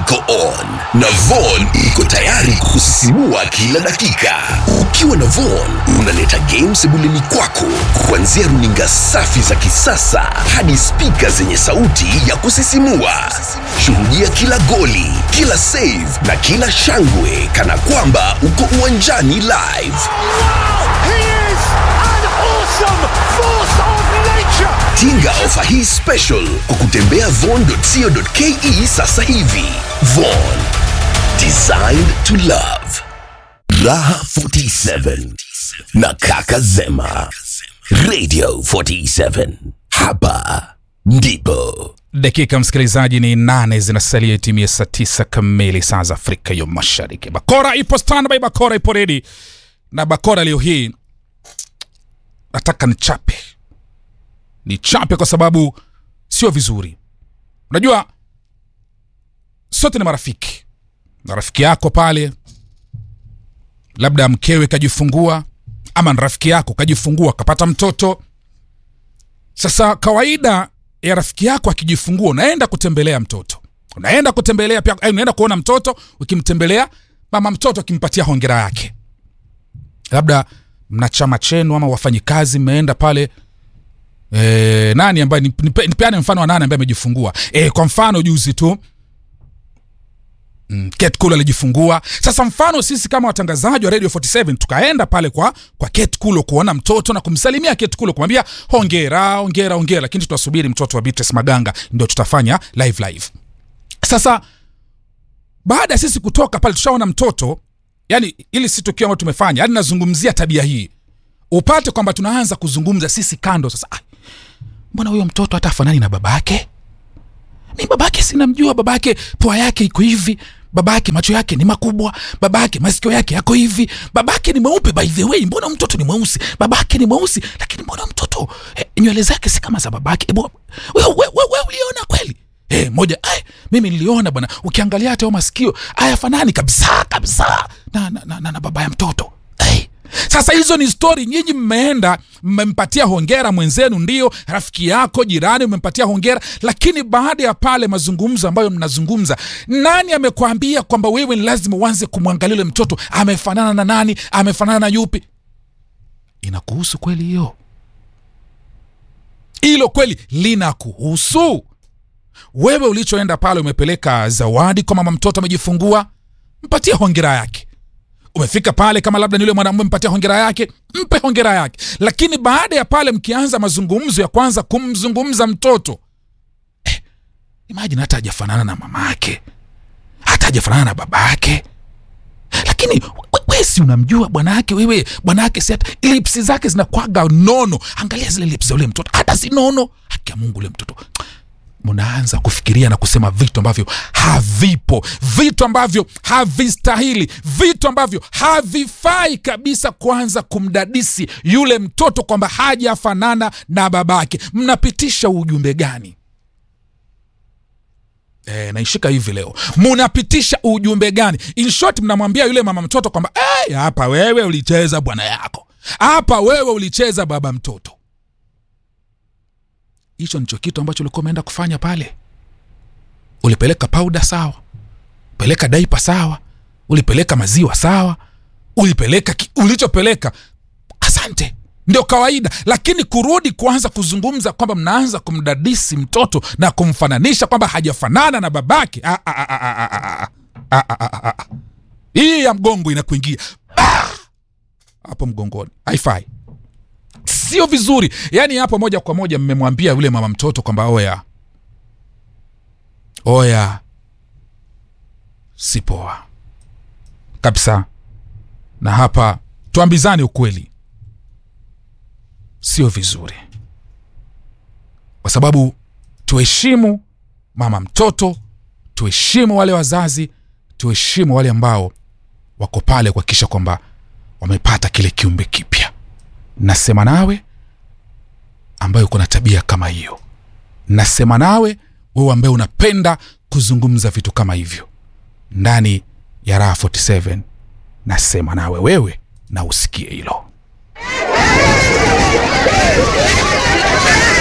iko on na Von iko tayari kusisimua kila dakika. Ukiwa na Von unaleta game sebuleni kwako, kuanzia runinga safi za kisasa hadi spika zenye sauti ya kusisimua. Shuhudia kila goli, kila save na kila shangwe kana kwamba uko uwanjani live. He is an awesome force of nature. Tinga ofa hii special kwa kutembea von.co.ke sasa hivi. Von, designed to love. Raha 47 na Kaka Zema. Radio 47. Hapa ndipo. dakika msikilizaji ni nane zinasalia itimie saa tisa kamili saa za afrika ya mashariki bakora ipo standby bakora ipo redi na bakora leo hii nataka nichape nichape kwa sababu sio vizuri unajua sote ni marafiki na rafiki yako pale labda mkewe kajifungua ama ni rafiki yako kajifungua kapata mtoto sasa kawaida ya rafiki yako akijifungua unaenda kutembelea mtoto unaenda kutembelea pia eh, unaenda kuona mtoto ukimtembelea mama mtoto akimpatia hongera yake labda mna chama chenu ama wafanyikazi mmeenda pale e, nani ambaye nipe- nipe- nipeane mfano wa nani ambaye amejifungua e, kwa mfano juzi tu Mm, Kate Kulo alijifungua. Sasa mfano sisi kama watangazaji wa Radio 47 tukaenda pale kwa kwa Kate Kulo kuona mtoto na kumsalimia Kate Kulo kumwambia hongera, hongera, hongera, lakini tutasubiri mtoto wa Beatrice Maganga ndio tutafanya live live. Sasa baada ya sisi kutoka pale tushaona mtoto, yani ili si tukio ambalo tumefanya, yani nazungumzia tabia hii. Upate kwamba tunaanza kuzungumza sisi kando sasa. Ah, mbona huyo mtoto hata afanani na babake? mi babake sinamjua babake pua yake iko hivi babake macho yake ni makubwa babake masikio yake yako hivi babake ni mweupe by the way mbona mtoto ni mweusi babake ni mweusi lakini mbona mtoto eh, nywele zake si kama za babake Ebu, we, we, we, we uliona kweli Eh, moja ay, mimi niliona bwana ukiangalia hata hayo masikio ayafanani kabisa kabisa na, na, na, na, na baba ya mtoto hey. Sasa hizo ni stori, nyinyi mmeenda mmempatia hongera mwenzenu, ndio rafiki yako jirani, umempatia hongera, lakini baada ya pale mazungumzo ambayo mnazungumza, nani amekwambia kwamba wewe ni lazima uanze kumwangalia yule mtoto amefanana na nani, amefanana na yupi? Inakuhusu kweli hiyo? Hilo kweli linakuhusu wewe? Ulichoenda pale umepeleka zawadi kwa mama mtoto amejifungua, mpatie hongera yake umefika pale kama labda ni yule mwanamume mpatia hongera yake mpe hongera yake lakini baada ya pale mkianza mazungumzo ya kwanza kumzungumza mtoto eh, imagine hata hajafanana na mama yake hata hajafanana na baba yake lakini we- we si unamjua bwana yake wewe bwana yake si hata lipsi zake zinakwaga nono angalia zile lips za ule mtoto hata si nono haki ya mungu ule mtoto mnaanza kufikiria na kusema vitu ambavyo havipo vitu ambavyo havistahili vitu ambavyo havifai kabisa kuanza kumdadisi yule mtoto kwamba hajafanana na babake mnapitisha ujumbe gani E, naishika hivi leo munapitisha ujumbe gani in short mnamwambia yule mama mtoto kwamba "Eh, hapa wewe ulicheza bwana yako hapa wewe ulicheza baba mtoto hicho ndicho kitu ambacho ulikuwa umeenda kufanya pale ulipeleka pauda sawa peleka daipa sawa ulipeleka maziwa sawa ulipeleka ki, ulichopeleka asante ndio kawaida lakini kurudi kuanza kuzungumza kwamba mnaanza kumdadisi mtoto na kumfananisha kwamba hajafanana na babake Ah, ah, ah, ah, ah, ah, ah. Ah, ah, ah, ah, ah. hii ya mgongo inakuingia Bah! hapo mgongoni haifai sio vizuri yaani hapo moja kwa moja mmemwambia yule mama mtoto kwamba oya oya si poa kabisa na hapa tuambizane ukweli sio vizuri kwa sababu tuheshimu mama mtoto tuheshimu wale wazazi tuheshimu wale ambao wako pale kuhakikisha kwamba wamepata kile kiumbe kipya nasema nawe ambaye uko na tabia kama hiyo nasema nawe wewe ambaye unapenda kuzungumza vitu kama hivyo ndani ya raha 47 nasema nawe wewe na usikie hilo